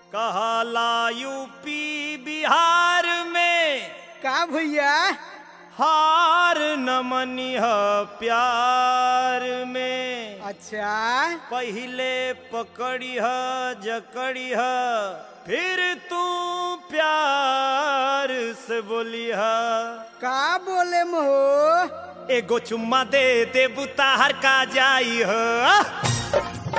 कहला यूपी बिहार में का भैया हार न मनिह प्यार में अच्छा पहिले पकड़िह जकड़िह फिर तू प्यार से बोलिह का बोले महो एगो चुम्मा दे दे बुताहर का जाई हो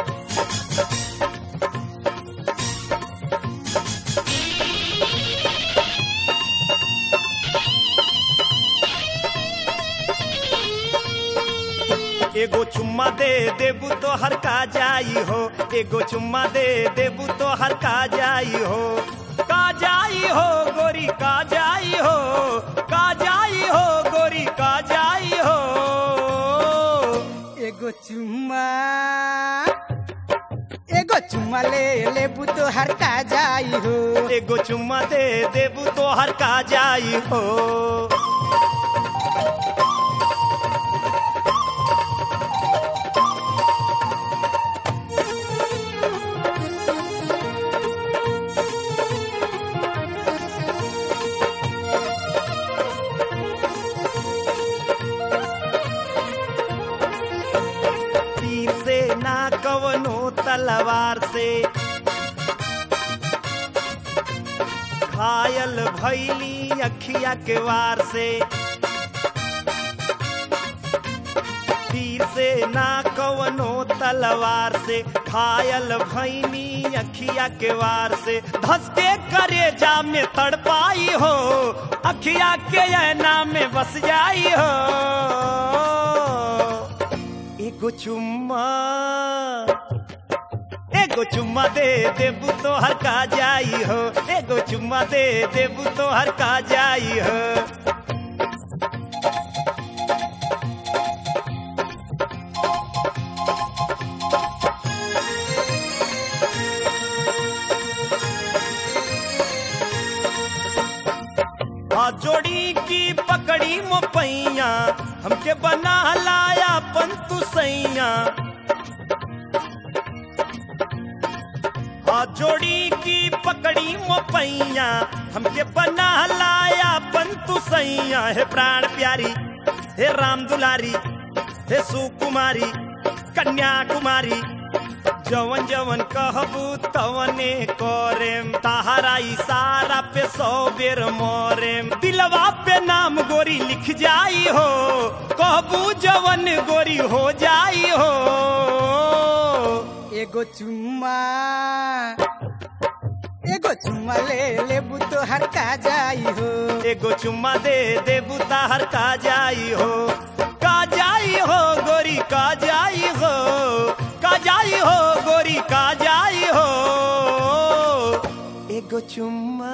एगो चुम्मा दे देबू तो हर का जाई हो एगो चुम्मा दे देबू तो हर का जाई हो का जाई हो गोरी का जाई हो का जाई हो गोरी का जाई हो एगो चुम्मा एगो चुम्मा ले लेबू तो हर का जाई हो एगो चुम्मा दे देबू तो हर का जाई हो तीर से ना कवनो तलवार से घायल भैली अखिया के वार से तीर से ना कवनो तलवार से घायल भैनी अखिया के वार से धसके करे जा में तड़पाई हो अखिया के ऐना में बस जाई हो एगो चुम्मा एगो चुम्मा दे देबू तो हर का जाई हो एगो चुम्मा दे देबू तो हर का जाई हो आ जोड़ी की पकड़ी मोपैया हमके बना लाया पंतु सैया आ जोड़ी की पकड़ी मोपैया हमके बना लाया पंतु सैया हे प्राण प्यारी हे राम दुलारी हे सुकुमारी कन्याकुमारी जवन जवन कहबू तवने करेम तहारा इशारा पे सौ बेर मोरेम दिलवा पे नाम गोरी लिख जाई हो कहबू जवन गोरी हो जाई हो एगो चुम्मा एगो चुम्मा ले लेबू तो हर का जाई हो एगो चुम्मा दे देबू ताहर का जाई हो का जाई हो गोरी का जाई हो का जाई हो गोरी का जाई हो एगो चुम्मा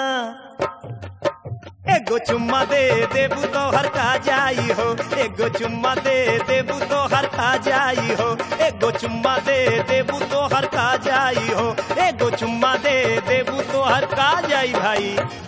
एगो चुम्मा दे देबू तो हर का जाई हो एगो चुम्मा दे देबू तो हर का जाई हो एगो चुम्मा दे देबू तो हर का जाई हो एगो चुम्मा दे देबू तो हर का जाई भाई